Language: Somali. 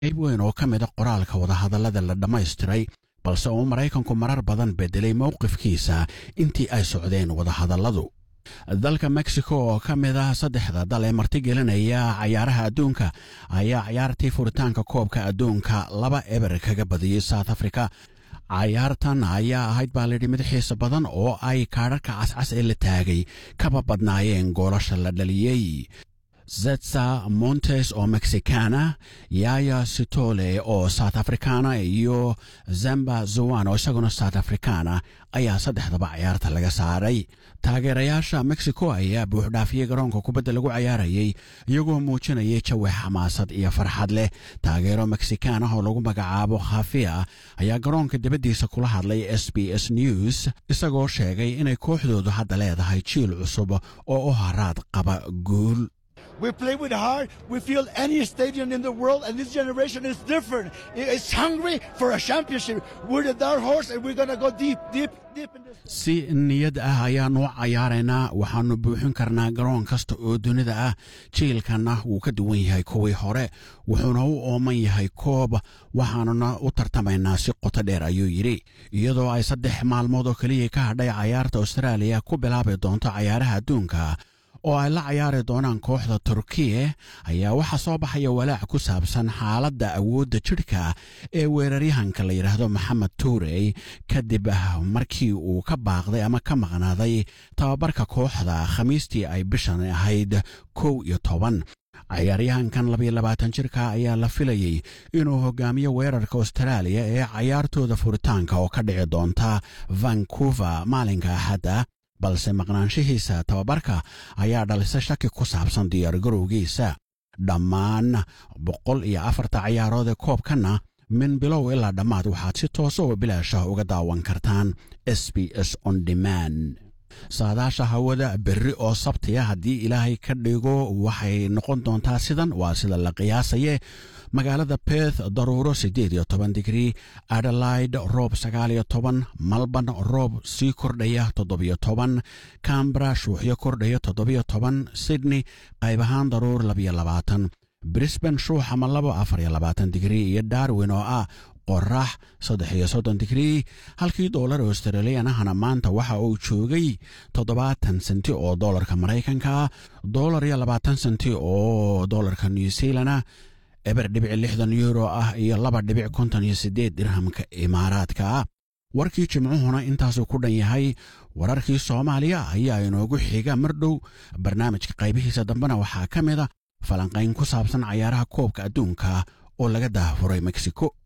qayb weyn oo ka mida qoraalka wadahadallada la dhammaystiray balse uu maraykanku marar badan beddelay mowqifkiisa intii ay socdeen wadahadalladu dalka mexico oo ka mid ah saddexda dal ee martigelinaya cayaaraha adduunka ayaa cayaartii furitaanka koobka adduunka laba eber kaga badiyey south africa cayaartan ayaa ahayd baa layidhi mid xiisa badan oo ay kaadharka cascas ee la taagay kaba badnaayeen goolasha la dhaliyey zetsa montes oo mexicana yaya sitole oo south africana iyo zamba zowan oo isaguna south africana ayaa saddexdaba cayaarta laga saaray taageerayaasha mexico ayaa buuxdhaafiyey garoonka kubadda lagu cayaarayey iyagoo muujinayay jawi xamaasad iyo farxad leh taageero mexican ah oo lagu magacaabo khafia ayaa garoonka dibaddiisa kula hadlay s b s news isagoo sheegay inay kooxdoodu hadda leedahay jiil cusub oo u haraad qaba guul We play with heart. We feel any stadium in the world, and this generation is different. It's hungry for a championship. We're the dark horse, and we're gonna go deep, deep, deep in this. si niyad ah ayaannu cayaaraynaa waxaannu buuxin karnaa garoon kasta oo dunida ah jiilkanna wuu ka duwan yahay kuwii hore wuxuuna u ooman yahay koob waxaanuna u tartamaynaa si qoto dheer ayuu yidhi iyadoo ay saddex maalmood oo keliya ka hadhay cayaarta austraaliya ku bilaabi doonto cayaaraha adduunka oo ay la cayaari doonaan kooxda turkiye ayaa waxaa soo baxaya walaac ku saabsan xaaladda awoodda jidhka ee weeraryahanka la yidhaahdo maxamed tuurey kadib markii uu ka baaqday ama ka maqnaaday tababarka kooxda khamiistii ay bishan ahayd kow iyo toban cayaaryahankan labayo labaatan jirka ayaa la filayey inuu hogaamiyo weerarka austraaliya ee cayaartooda furitaanka oo ka dhici doonta vancouver maalinka axadda balse maqnaanshihiisa tababarka ayaa dhalisay shaki ku saabsan diyaargarowgiisa dhammaan boqol iyo afarta cayaarood ee koobkanna min bilow ilaa dhammaad waxaad si toosa oo bilaashah uga daawan kartaan s b s on demand saadaasha hawada berri oo sabtiya haddii ilaahay ka dhigo waxay noqon doontaa sidan waa sida la qiyaasaye magaalada beth daruuro siddeed iyo toban digrii adelaide roob sagaal iyo toban malban roob sii kordhaya toddobiyo toban cambra shuuxyo kordhaya toddobiyo toban sydney qayb ahaan daruur labiyo labaatan brisban shuux ama labo afar iyo labaatan digrii iyo darwin oo ah qorax saddex iyo soddon digrii halkii doolar australiyan ahna maanta waxa uu joogay toddobaatan senti oo doolarka maraykanka doolar iyo labaatan senti oo doolarka new zealana eber dhibic lixdan euro ah iyo laba dhibic konton iyo siddeed dirhamka imaaraadka warkii jimcuhuna intaasuu ku dhan yahay wararkii soomaaliya ayaa inoogu xiga mar dhow barnaamijka qaybihiisa dambena waxaa ka mid a falanqayn ku saabsan cayaaraha koobka adduunka oo laga daafuray mexico